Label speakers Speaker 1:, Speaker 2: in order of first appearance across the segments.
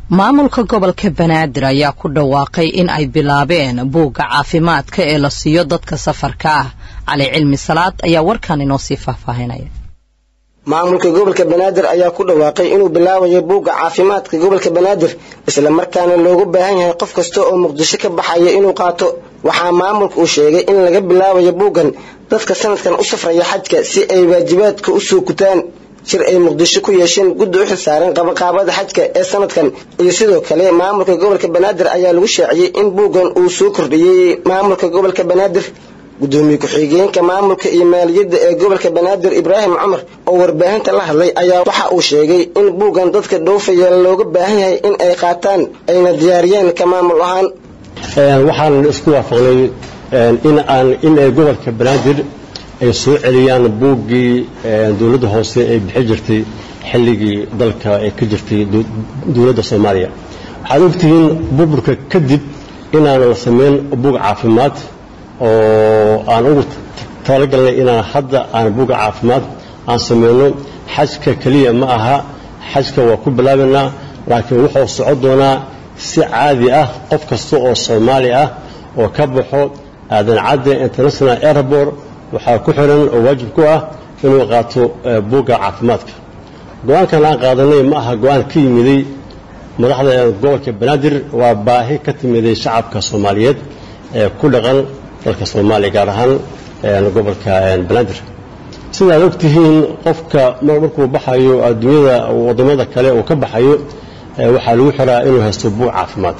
Speaker 1: maamulka gobolka banaadir ayaa ku dhawaaqay in ay bilaabeen buugga caafimaadka ee la siiyo dadka safarka ah cali cilmi salaad ayaa warkan inoo sii faahfaahinaya
Speaker 2: maamulka gobolka banaadir ayaa ku dhawaaqay inuu bilaabayo buugga caafimaadka gobolka banaadir isla markaana loogu baahan yahay qof kasta oo muqdisho ka baxaya inuu qaato waxaa maamulka uu sheegay in laga bilaabayo buuggan dadka sanadkan u safraya xajka si ay waajibaadka u soo gutaan shir ay muqdisho ku yeesheen guddi u xilsaaran qabaqaabada xajka ee sanadkan iyo sidoo kale maamulka gobolka banaadir ayaa lagu shaaciyey in buuggan uu soo kordhiyey maamulka gobolka banaadir gudoomiye ku-xigeenka maamulka iyo maaliyadda ee gobolka banaadir ibraahim cumar oo warbaahinta la hadlay ayaa waxa uu sheegay in buuggan dadka dhoofaya looga baahan yahay in ay qaataan ayna diyaariyeen ka maamul ahaan
Speaker 3: waxaan isku waafaqnay in aan in ay gobolka banaadir ay soo celiyaan buuggii dowladda hoose ay bixi jirtay xilligii dalka ay ka jirtay dowladda soomaaliya waxaad ogtihiin burburka kadib inaan la samayn buug caafimaad oo aan ugu talagalnay inaan hadda aan buugga caafimaad aan samayno xajka keliya ma aha xajka waa ku bilaabaynaa laakiin wuxuu socon doonaa si caadi ah qof kasta oo soomaali ah oo ka baxo aadan cadde international airport waxaa ku xiran oo waajib ku ah inuu qaato buugga caafimaadka go-aankan aan qaadanay ma aha go-aan ka yimiday madaxda gobolka banaadir waa baahi ka timiday shacabka soomaaliyeed ee ku dhaqan dalka soomaaliya gaar ahaan gobolka banaadir sidaad ogtihiin qofka markuu baxayo adduunyada wadamada kale uu ka baxayo waxaa lagu xiraa inuu haysto buug caafimaad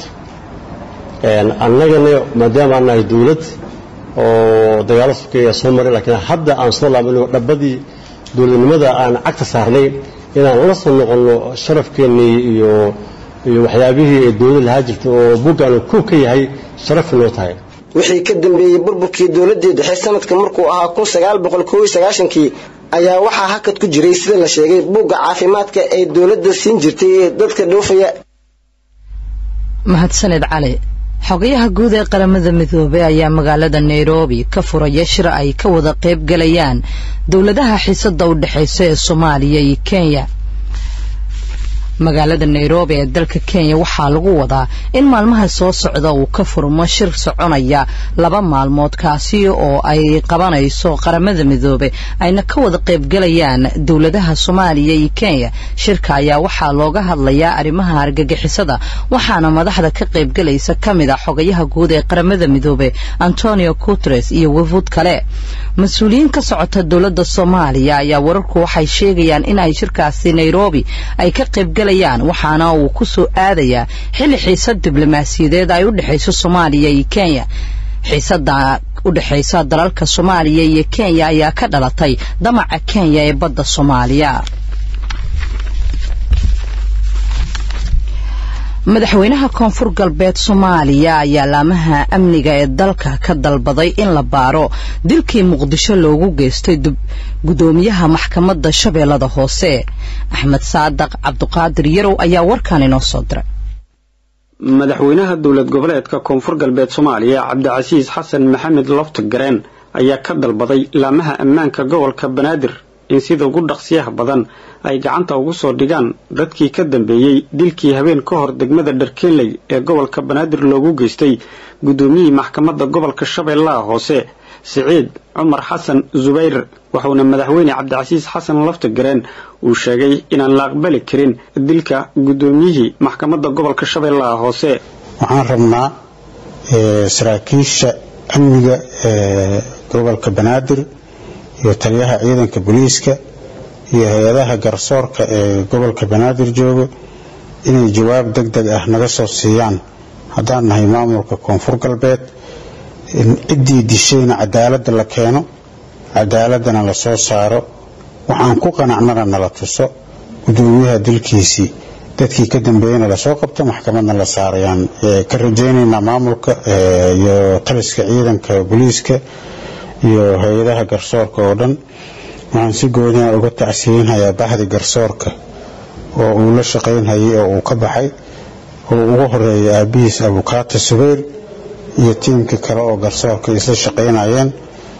Speaker 3: annagana maadaama aan nahay dowlad oo dagaalo sokeeya soo maray laakiin hadda aan soo laabano dhabbadii dowladnimada aan cagta saarnay inaan la soo noqonno sharafkeennii iyo iyo waxyaabihii ee dowlad lahaa jirta oo buuggaanu koob ka yahay sharaf inoo tahay
Speaker 2: wixii ka dambeeyey burburkii dowladii dhexe sanadka markuu ahaa kun sagaal boqol koob iyo sagaashankii ayaa waxaa hakad ku jiray sida la sheegay buugga caafimaadka ay dowladda siin jirtay dadka dhoofaya
Speaker 1: mahadsaned cali xogayaha guud ee qaramada midoobey ayaa magaalada nairobi ka furaya shir ay ka wada qayb galayaan dowladaha xiisada u dhexaysa ee soomaaliya iyo kenya magaalada nairobi ee dalka kenya waxaa lagu wadaa in maalmaha soo socda uu ka furmo shir soconaya laba maalmood kaasi oo ay qabanayso qaramada midoobe ayna ka wada qaybgalayaan dowladaha soomaaliya iyo kenya shirka ayaa waxaa looga hadlayaa arrimaha argagixisada waxaana madaxda ka qaybgalaysa ka mid a xogayaha guud ee qaramada midoobe antonio guteres iyo wafuud kale mas-uuliyiin ka socota dowladda soomaaliya ayaa wararku waxay sheegayaan in ay shirkaasi nairobi ay ka qaybgalayaan waxaana uu ku soo aadayaa xilli xiisad diblomaasiyadeed ay u dhexayso soomaaliya iyo kenya xiisada u dhexaysa dalalka soomaaliya iyo kenya ayaa ka dhalatay damaca kenya ee badda soomaaliya madaxweynaha koonfur galbeed soomaaliya ayaa laamaha amniga ee dalka ka dalbaday in la baaro dilkii muqdisho loogu geystay gudoomiyaha maxkamadda shabeellada hoose axmed saadaq cabduqaadir yarow ayaa warkan inoo soo diray
Speaker 4: madaxweynaha dowlad goboleedka koonfur galbeed soomaaliya cabdicasiis xasan maxamed lofta gareen ayaa ka dalbaday laamaha ammaanka gobolka banaadir in sida ugu dhaqsiyaha badan ay gacanta ugu soo dhigaan dadkii ka dambeeyey dilkii habeen ka hor degmada dharkeenley ee gobolka banaadir loogu geystay guddoomiyihii maxkamadda gobolka shabeellaha hoose siciid cumar xasan zubayr wuxuuna madaxweyne cabdicasiis xasan lafta gareen uu sheegay inaan la aqbali karin dilka guddoomiyihii maxkamadda gobolka shabeellaha hoose
Speaker 5: waxaan rabnaa saraakiisha amniga ee gobolka banaadir iyo taliyaha ciidanka booliiska iyo hay-adaha garsoorka ee gobolka banaadir jooga inay jawaab deg deg ah naga soo siiyaan haddaan nahay maamulka koonfur galbeed ciddii dishayna cadaaladda la keeno cadaaladana la soo saaro waxaan ku qanacnana nala tuso gudoomiyaha dilkiisii dadkii ka dambeeyana lasoo qabto maxkamadna la saarayaan ka rajaynaynaa maamulka iyo taliska ciidanka booliiska iyo hay-adaha garsoorka oo dhan waxaan si goodina uga tacsiinhayaa baxdi garsoorka oo uu la shaqaynhayay oo uu ka baxay oo ugu horeeyay aabihiis abukaata subayr iyo tiimkii kale oo garsoorka isla shaqaynayeen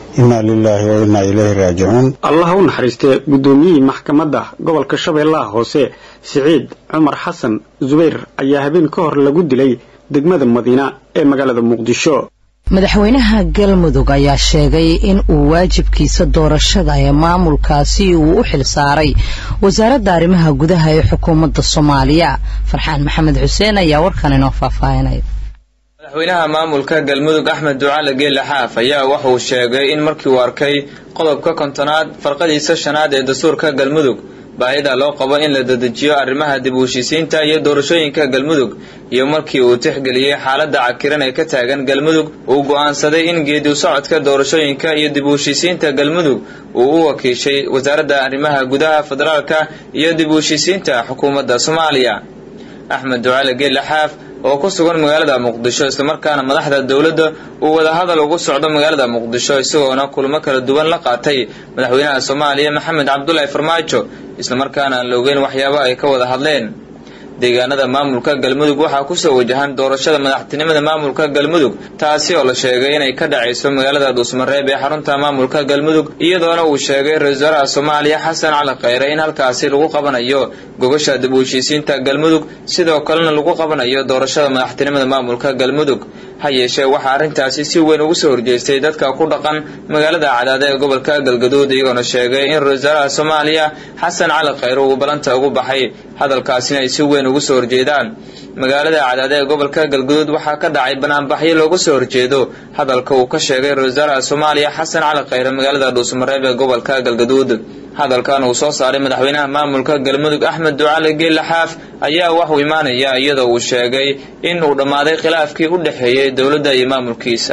Speaker 5: inaa lilaahi wa innaa ilayhi raajicuun
Speaker 4: allah u naxariistee guddoomiyihii maxkamadda gobolka shabeellaha hoose siciid cumar xasan zubayr ayaa habeen ka hor lagu dilay degmada madiina ee magaalada muqdisho
Speaker 1: madaxweynaha galmudug ayaa sheegay in uu waajibkiisa doorashada ee maamulkaasi uu u xil saaray wasaaradda arrimaha gudaha ee xukuumadda soomaaliya farxaan maxamed xuseen ayaa warkan inoo faahfaahinaya
Speaker 6: madaxweynaha maamulka galmudug axmed ducaale geelle xaaf ayaa wuxuu sheegay in markii uu arkay qodobka kontonaad farqadiisa shanaad ee dastuurka galmudug baahida loo qabo in la dedejiyo arrimaha dib u heshiisiinta iyo doorashooyinka galmudug iyo markii uu tixgeliyey xaaladda cakiran ee ka taagan galmudug uu go'aansaday in geedi socodka doorashooyinka iyo dib u heshiisiinta galmudug uu u wakiishay wasaaradda arrimaha gudaha federaalka iyo dib u heshiisiinta xukuumadda soomaaliya axmed ducaale geelle xaaf oo ku sugan magaalada muqdisho islamarkaana madaxda dowladda uu wadahadal ugu socdo magaalada muqdisho isagoona kulamo kala duwan la qaatay madaxweynaha soomaaliya maxamed cabdulaahi farmaajo islamarkaana aan la ogeyn waxyaabo ay ka wada hadleen deegaanada maamulka galmudug waxaa kusoo wajahan doorashada madaxtinimada maamulka galmudug taasi oo la sheegay inay ka dhacayso magaalada dhuusmareeb ee xarunta maamulka galmudug iyadoona uu sheegay ra-isul wasaaraha soomaaliya xasan cali khayre in halkaasi lagu qabanayo gogasha dib u heshiisiinta galmudug sidoo kalena lagu qabanayo doorashada madaxtinimada maamulka galmudug ha yeeshee waxaa arrintaasi si weyn ugu soo horjeestay dadka ku dhaqan magaalada cadaada ee gobolka galgaduud iyagoona sheegay in ra-isul wasaaraha soomaaliya xasan cali khayre uu balanta ugu baxay hadalkaasina ay si weyn ugu soo horjeedaan magaalada cadaada ee gobolka galgaduud waxaa ka dhacay banaanbaxyo looga soo horjeedo hadalka uu ka sheegay ra-isul wasaaraha soomaaliya xasan cali khayre magaalada dhuusmareeb ee gobolka galgaduud hadalkan uu soo saaray madaxweynaha maamulka galmudug axmed ducaale geelle xaaf ayaa waxuu imaanaya iyadoo uu sheegay in uu dhammaaday khilaafkii u dhexeeyey dowladda iyo maamulkiisa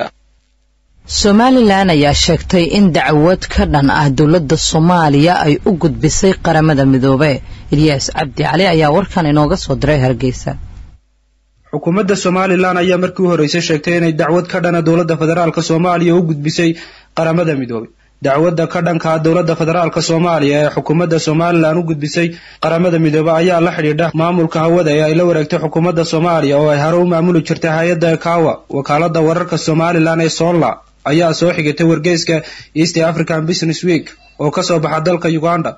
Speaker 1: somalilan ayaa sheegtay in dacwad ka dhan ah dowladda soomaaliya ay u gudbisay qaramada midoobe ilyaas cabdi cali ayaa warkan inooga soo diray hargeysa
Speaker 7: xukuumadda somalilan ayaa markii u horreysay sheegtay inay dacwad ka dhana dowladda federaalk soomaaliya u gudbisay qaramada midoobay dacwadda ka dhankaa dowladda federaalk soomaaliya ee xukuumadda somalilan u gudbisay qaramada midoobe ayaa la xidhiidha maamulka hawada ee ay la wareegtay xukuumadda soomaaliya oo ay hore u maamuli jirtay hay-adda kawa wakaalada wararka somalilan ee soonla ayaa soo xigatay wargeyska east african business week oo kasoo baxa dalka uganda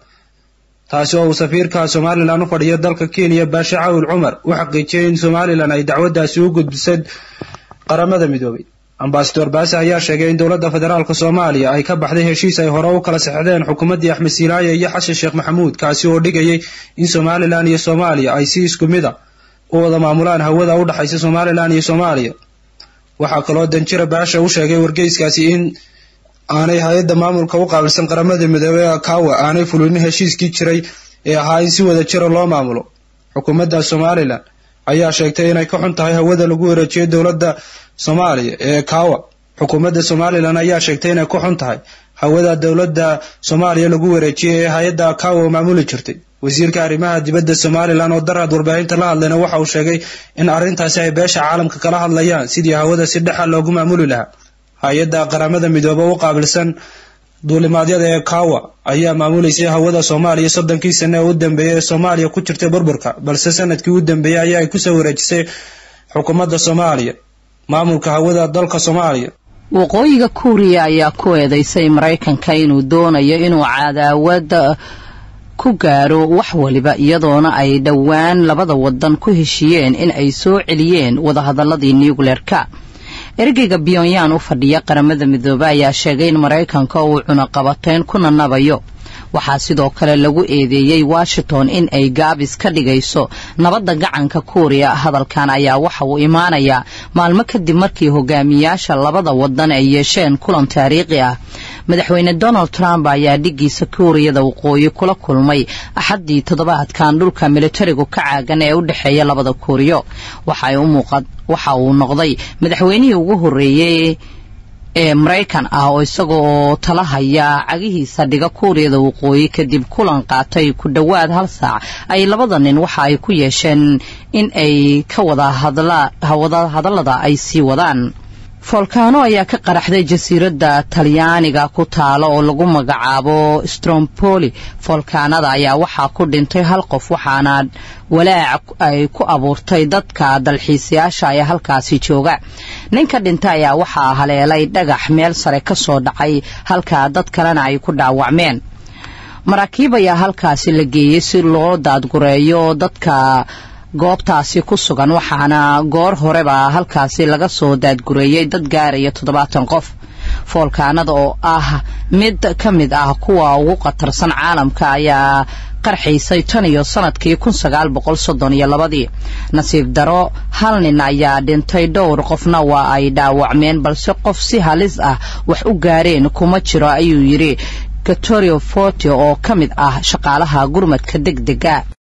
Speaker 7: taasi oo uu safiirka somalilan u fadhiyo dalka kenya baashe cawil cumar u xaqiijiyay in somalilan ay dacwaddaasi u gudbisay qaramada midoobay ambasador baase ayaa sheegay in dowladda federaalk soomaaliya ay ka baxday heshiis ay hore u kala sexdeen xukuumaddii axmed siilaaye iyo xasan sheekh maxamuud kaasi oo dhigayay in somalilan iyo soomaaliya ay si isku mid a u wada maamulaan hawada u dhexaysa somalilan iyo soomaaliya waxaa kaloo danjira baasha u sheegay wargeyskaasi in aanay hay-adda maamulka u qaabilsan qaramada midoobey ee kawa aanay fulinin heshiiskii jiray ee ahaa in si wada jira loo maamulo xukuumadda somalilan ayaa sheegtay inay ka xun tahay hawada lagu wareejiyay dowladda soomaaliya ee kawa xukuumadda somalilan ayaa sheegtay inay ka xun tahay hawada dowladda soomaaliya lagu wareejiyay ee hay-adda kawa maamuli jirtay wasiirka arrimaha dibadda somalilan oo daraad warbaahinta la hadlayna waxa uu sheegay in arrintaasi ay beesha caalamka kala hadlayaan sidii hawada si dhexa loogu maamuli lahaa hay-adda qaramada midoobe u qaabilsan duulimaadyada ee kawa ayaa maamuleysay hawada soomaaliya soddonkii sane ee u dambeeyay ee soomaaliya ku jirtay burburka balse sanadkii u dambeeyey ayaa ay kusoo wareejisay xukuumadda soomaaliya maamulka hawada dalka soomaaliya
Speaker 1: waqooyiga kuuriya ayaa ku eedeysay maraykanka inuu doonayo inuu cadaawada ku gaaro wax waliba iyadoona ay dhowaan labada wadan ku heshiiyeen in ay soo celiyeen wadahadaladii nucleerka ergeyga pyonyan u fadhiya qaramada midoobe ayaa sheegay in maraykanka uu cunaqabateyn ku nanabayo waxaa sidoo kale lagu eedeeyey washington in ay gaabis ka dhigayso nabadda gacanka kuuriya hadalkan ayaa waxa uu imaanayaa maalmo kadib markii hogaamiyaasha labada wadan ay yeesheen kulan taariikhi ah madaxweyne donald trump ayaa dhigiisa kuuriyada waqooyi kula kulmay axaddii toddobaadkan dhulka militarigu ka caagan ee u dhexeeya labada kuuriyo waxa uu noqday madaxweynihii ugu horreeyey ee maraykan ah oo isaga oo tala haya cagihiisa dhiga kuuriyada waqooyi kadib kulan qaatay ku dhowaad hal saac ay labada nin waxa ay ku yeesheen in ay ka wada hadallada ay sii wadaan foolkaano ayaa ka qaraxday jasiiradda talyaaniga ku taalo oo lagu magacaabo strompoli foolkaanada ayaa waxaa ku dhintay hal qof waxaana walaac ay ku abuurtay dadka dalxiisayaasha ee halkaasi jooga ninka dhintay ayaa waxaa haleelay dhagax meel sare ka soo dhacay halka dad kalena ay ku dhaawacmeen maraakiib ayaa halkaasi la geeyey si loo daadgureeyo dadka goobtaasi ku sugan waxaana goor horeba halkaasi laga soo daadgureeyey dad gaaraya toddobaatan qof foolkaanada oo ah mid ka mid ah kuwa ugu khatarsan caalamka ayaa qarxiisay tan iyo sanadkii kun sagaal boqol soddon iyo labadii nasiib daro hal nin ayaa dhintay dhowr qofna waa ay dhaawacmeen balse qof si halis ah wax u gaareen kuma jiro ayuu yidhi gatorio forte oo ka mid ah shaqaalaha gurmadka deg dega